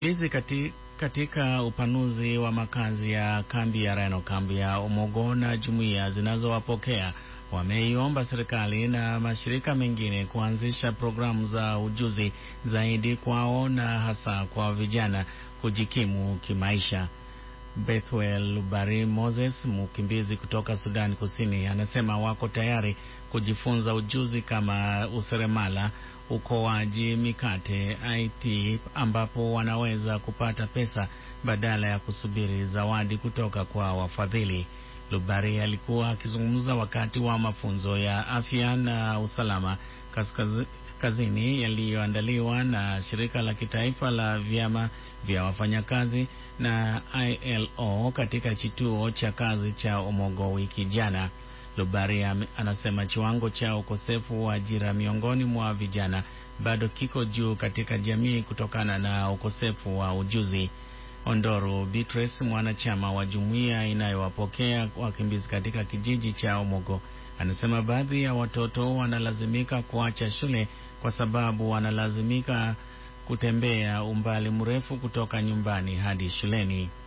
hizi kati, katika upanuzi wa makazi ya kambi ya Rhino, kambi ya Omogo na jumuiya zinazowapokea wameiomba serikali na mashirika mengine kuanzisha programu za ujuzi zaidi kwao na hasa kwa vijana kujikimu kimaisha. Bethwel Lubari Moses, mkimbizi kutoka Sudan Kusini, anasema wako tayari kujifunza ujuzi kama useremala, ukoaji mikate, IT, ambapo wanaweza kupata pesa badala ya kusubiri zawadi kutoka kwa wafadhili. Lubari alikuwa akizungumza wakati wa mafunzo ya afya na usalama kaskazi, kazini yaliyoandaliwa na shirika la kitaifa la vyama vya wafanyakazi na ILO katika kituo cha kazi cha Omogo wiki jana. Lubari anasema kiwango cha ukosefu wa ajira miongoni mwa vijana bado kiko juu katika jamii kutokana na ukosefu wa ujuzi. Ondoro Beatrice, mwanachama wa jumuiya inayowapokea wakimbizi katika kijiji cha Omogo, anasema baadhi ya watoto wanalazimika kuacha shule kwa sababu wanalazimika kutembea umbali mrefu kutoka nyumbani hadi shuleni.